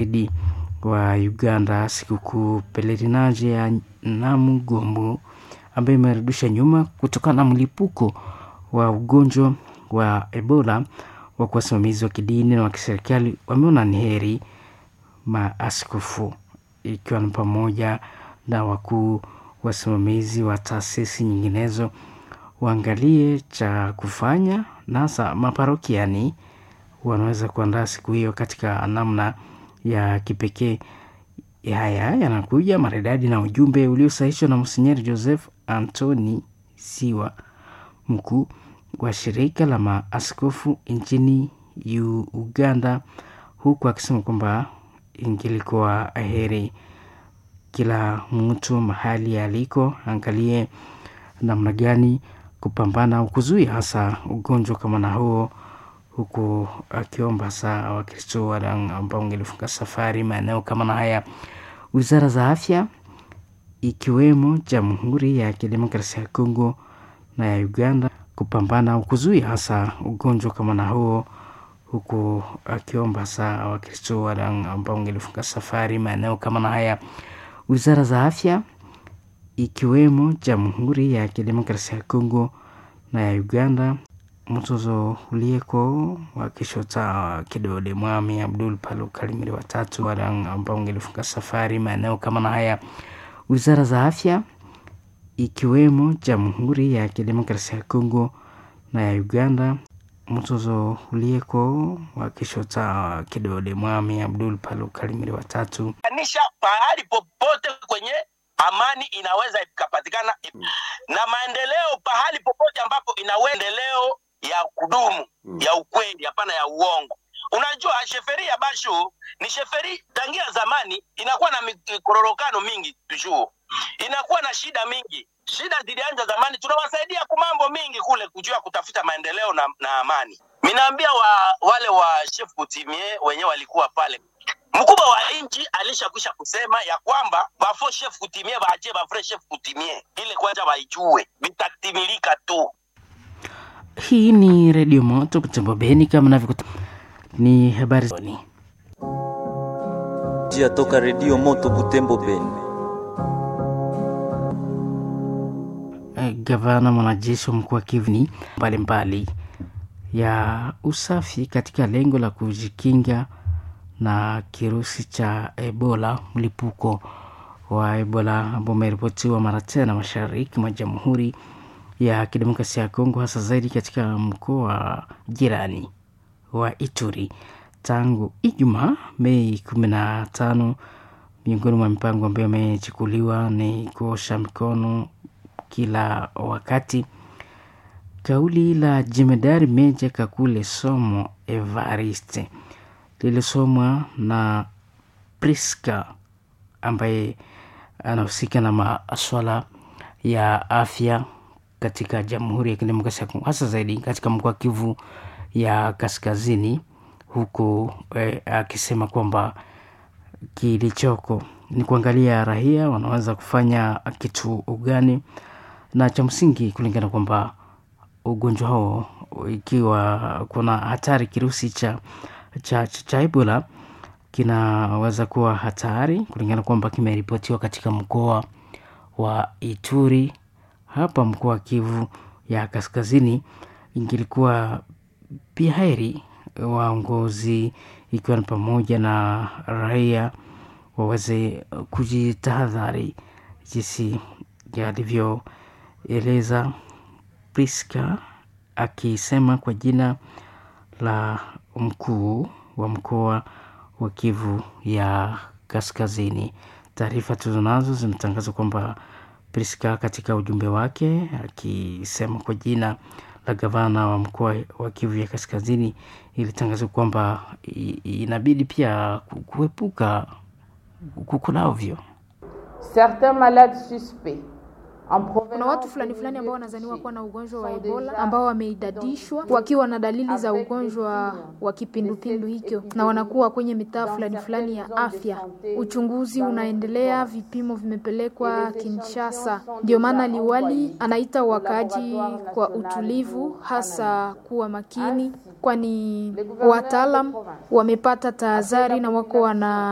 wa Uganda sikukuu pelerinaje ya Namugongo ambayo imerudisha nyuma kutokana na mlipuko wa ugonjwa wa Ebola. Wa wasimamizi wa kidini na wa kiserikali wameona ni heri maaskofu ikiwa ni pamoja na wakuu wasimamizi wa taasisi nyinginezo waangalie cha kufanya, na hasa maparokiani wanaweza kuandaa siku hiyo katika namna ya kipekee. Haya yanakuja maridadi na ujumbe uliosahishwa na Monsinyeri Joseph Anthony Siwa, mkuu wa shirika la maaskofu nchini Uganda, huku akisema kwamba ingilikuwa heri kila mtu mahali aliko angalie namna gani kupambana au kuzuia hasa ugonjwa kama na huo, huku akiomba hasa Wakristo wale ambao wangelifunga safari maeneo kama na haya. Wizara za afya ikiwemo Jamhuri ya Kidemokrasia ya Kongo na ya Uganda kupambana au kuzuia hasa ugonjwa kama na huo, huku akiomba hasa Wakristo wale ambao wangelifunga safari maeneo kama na haya. Wizara za afya ikiwemo Jamhuri ya Kidemokrasia ya Kongo na ya Uganda mtozo ulieko wakishota kidole Mwami Abdul Palu Kalimiri watatu wale ambao wangelifunga safari maeneo kama na haya. Wizara za afya ikiwemo Jamhuri ya Kidemokrasia ya Kongo na ya Uganda mtozo ulieko wakishota kidole Mwami Abdul Palu Kalimiri watatu anisha pahali popote kwenye amani inaweza ikapatikana na maendeleo pahali popote ambapo inaendeleo ya kudumu ya ukweli, hapana ya uongo. Unajua, sheferi ya Bashu ni sheferi tangia zamani, inakuwa na mikororokano mingi tujuo, inakuwa na shida mingi. Shida zilianza zamani, tunawasaidia ku mambo mingi kule kujua kutafuta maendeleo na, na amani. Minaambia wa, wale wa chef kutimie wenyewe walikuwa pale mkubwa wa nchi alishakwisha kusema ya kwamba bafo chef kutimie baachie bafre chef kutimie ile kwanza waijue vitatimilika tu. Hii ni redio moto kutembo Beni, kama navyokuta ni habari zoni jia toka redio moto Butembo Beni. Gavana mwanajeshi wa mkoa wa Kivu mbalimbali ya usafi katika lengo la kujikinga na kirusi cha Ebola, mlipuko wa Ebola ambao umeripotiwa mara tena mashariki mwa Jamhuri ya Kidemokrasia ya Kongo, hasa zaidi katika mkoa wa jirani wa Ituri tangu Ijumaa Mei kumi na tano. Miongoni mwa mipango ambayo imechukuliwa ni kuosha mikono kila wakati. Kauli la jemedari Meja Kakule Somo Evariste lilisomwa na Priska ambaye anahusika na maswala ya afya katika Jamhuri ya Kidemokrasia ya Kongo, hasa zaidi katika mkoa wa Kivu ya Kaskazini, huku eh, akisema kwamba kilichoko ni kuangalia raia wanaweza kufanya kitu gani, na cha msingi kulingana kwamba ugonjwa huo ikiwa kuna hatari kirusi cha cha, cha, cha Ebola kinaweza kuwa hatari kulingana kwamba kimeripotiwa katika mkoa wa Ituri. Hapa mkoa wa Kivu ya Kaskazini, ingilikuwa pia heri waongozi, ikiwa ni pamoja na raia waweze kujitahadhari, jinsi alivyoeleza Priska akisema kwa jina la mkuu wa mkoa wa Kivu ya Kaskazini. Taarifa tulizonazo zinatangaza kwamba Priska katika ujumbe wake akisema kwa jina la gavana wa mkoa wa Kivu ya Kaskazini ilitangaza kwamba inabidi pia kuepuka kukulavyo certains malades suspects kuna watu fulani fulani ambao wanazaniwa kuwa na ugonjwa wa Ebola ambao wameidadishwa wakiwa na dalili za ugonjwa wa kipindupindu hicho, na wanakuwa kwenye mitaa fulani fulani ya afya. Uchunguzi unaendelea, vipimo vimepelekwa Kinshasa. Ndio maana liwali anaita wakaaji kwa utulivu, hasa kuwa makini, kwani wataalam wamepata tahadhari na wako wana